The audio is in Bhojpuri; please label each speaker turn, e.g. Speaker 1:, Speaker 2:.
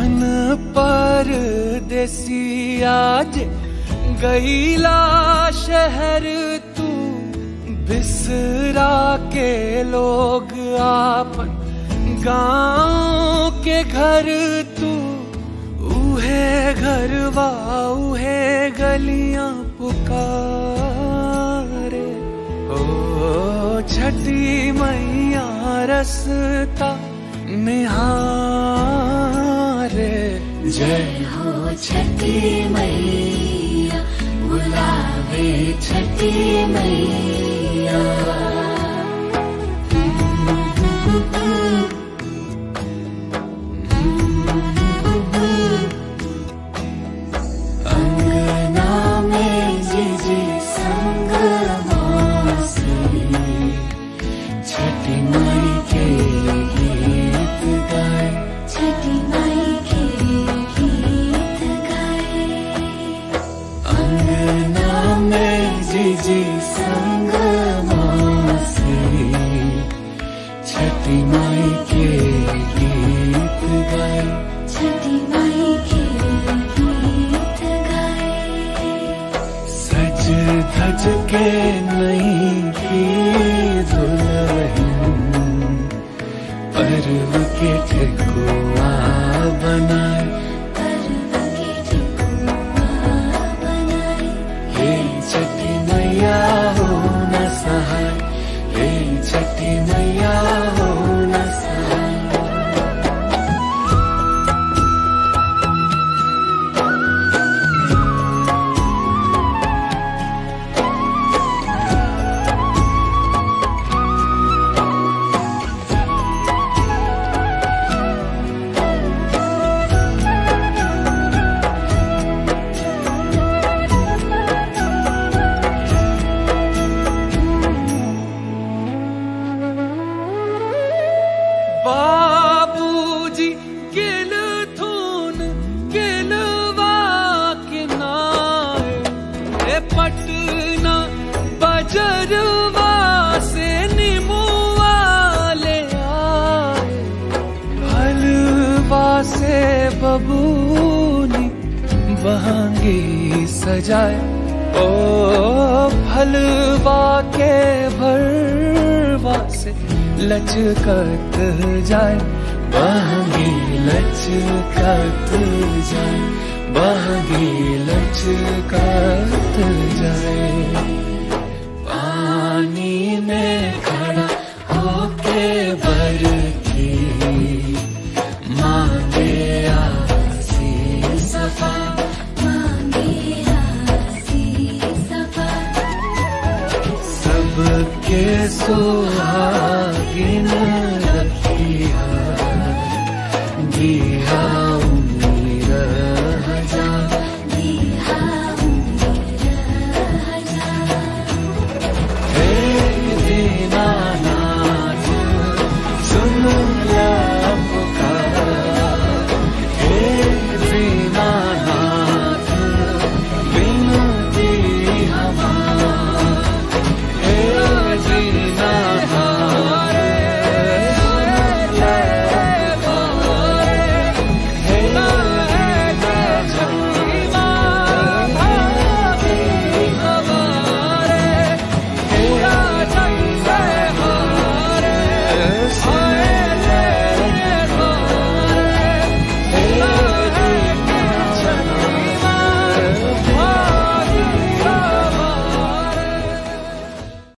Speaker 1: मन पर देसी आज गईला शहर तू बिसरा के लोग आपन गांव के घर तू उहे घरवा उहे गलियां पुकारे ओ छठी मैया रसता निहारे जय
Speaker 2: हो छठी मैया बुलावे छठी मैया अंगना में जिजी संग मौसी छठी माई के गीत गाए छठी माई के गीत गाए अंगना में जिजी संग मौसी छठी माई के गीत गाए छठी माई के गीत गाए
Speaker 1: सज धज के नहीं की दुल्हन पर्व के ठेकुआ बनाए हे छठी मैया हो न सहाय हे छठी मैया हो न सहाय बाबूजी किल थून किलवा किनाए ए पटना बजरवा से निमुआ ले आए हलवा से बबूनी बहंगी सजाए ओ फलवा के भरवा से लचकत जाए बहंगी लचकत जाए बहंगी लचकत जाए पानी में खड़ा होके बरकी मांगे आसी सफा सबके सुहागिन